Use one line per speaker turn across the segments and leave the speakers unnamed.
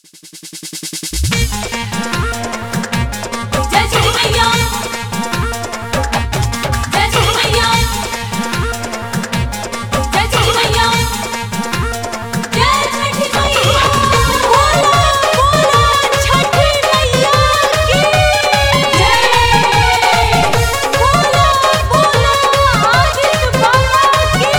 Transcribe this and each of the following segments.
जय श्री मैया जय श्री मैया जय श्री मैया जय छठी मैया बोलो बोलो छठी मैया की जय बोलो बोलो आदित्य बाबा की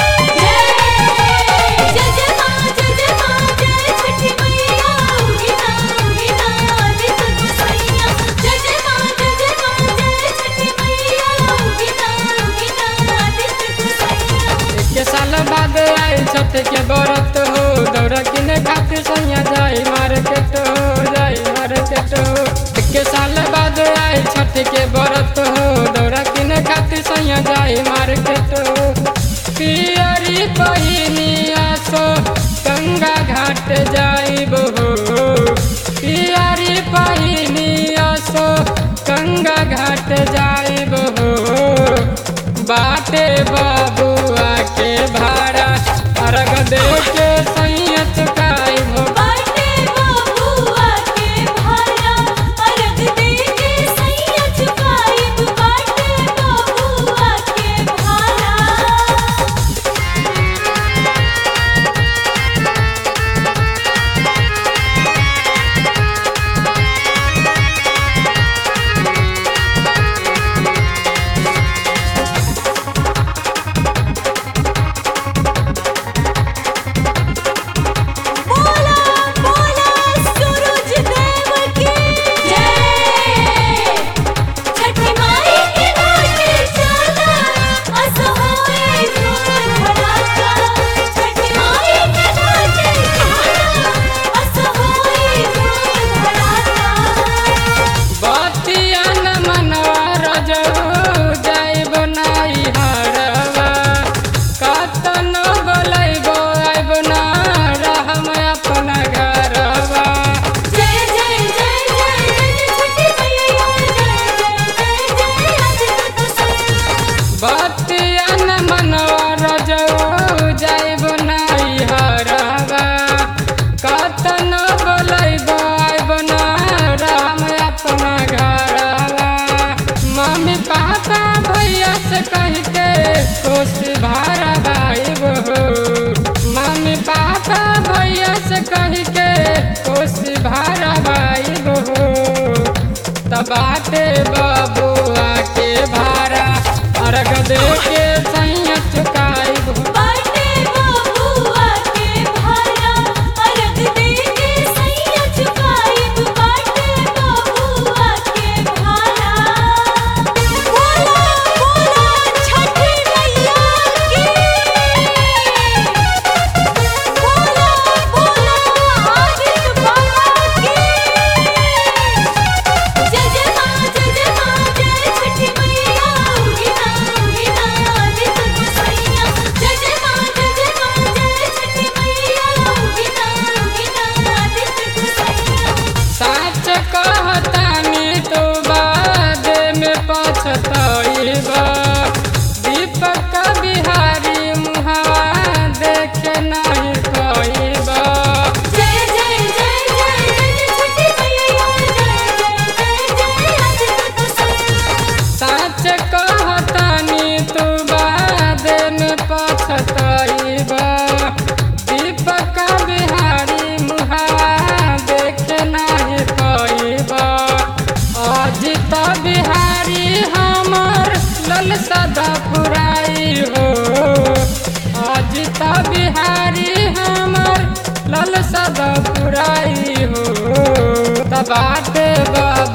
जय जय जय मां जय जय मां जय छठी मैया गीता गीता आदित्य गोसाइया जय जय मां जय जय मां जय छठी मैया गीता गीता आदित्य गोसाइया
के साल बाद आई छठ के बरत हो दौड़ा किने खातिर सैया जाई मार्केट हो जाई मार्केट हो के साल बाद आई छठ के बरत हो दौड़ा किने खातिर सैया जाई मार्केट हो पियरी पहिनिया सो गंगा घाट जाइब हो पियरी पहिनिया सो गंगा घाट जाइब हो बाटे बाबुआ के भाड़ा अर्घ दे के सैया चुकाई हो
बाटे बाबुआ के भारा अर्घ दे के सैया चुकाइब बाटे बाबुआ के भारा बोला बोला सूरज देव की जय छठी माई के घाटे चला असहाय धूल धड़ाका छठी माई के घाटे चला असहाय धूल धड़ाका
बतिया न मनवा रजऊ जाइब नाई हरवा कतन बोलैबो आइब ना रहम अपना घरवा
जय जय जय जय जय छठी मैया जय जय जय जय आज तो सब
बतिया न मनवा रजऊ जाइब नाई हरवा कतन बोलैबो आइब ना रहम अपना घरवा मम्मी पापा भैया से कह के खुश भारा भाई हो मम्मी पापा भैया से कह के खुश भारा भाई हो तबाटे बबुआ के भारा अर्घ दे के सैया चुकाई हो
बाटे बाबुआ के भारा अर्घ दे के सैया चुकाइब बाटे बाबुआ के भारा बोला बोला छठी मैया की बोला बोला आदित्य बाबा की जय जय मां जय जय मां जय छठी मैया गीता गीता आदित्य गोसाइया जय जय मां जय जय मां जय छठी मैया गीता गीता आदित्य गोसाइया
साच कहतानी तो बाद में पछतइबा दीपक बिहारी मुहावा देखे नहीं कइबा
जय जय जय जय जय छठी मैया जय जय जय जय आदित्य गोसाइया
साच कहतानी तो बाद में पछतइबा दीपक बिहारी मुहावा देखे नहीं कइबा अजित बिहारी हमर लल सदा पुराई हो अजित बिहारी हमर लल सदा पुराई हो तबाटे बाबा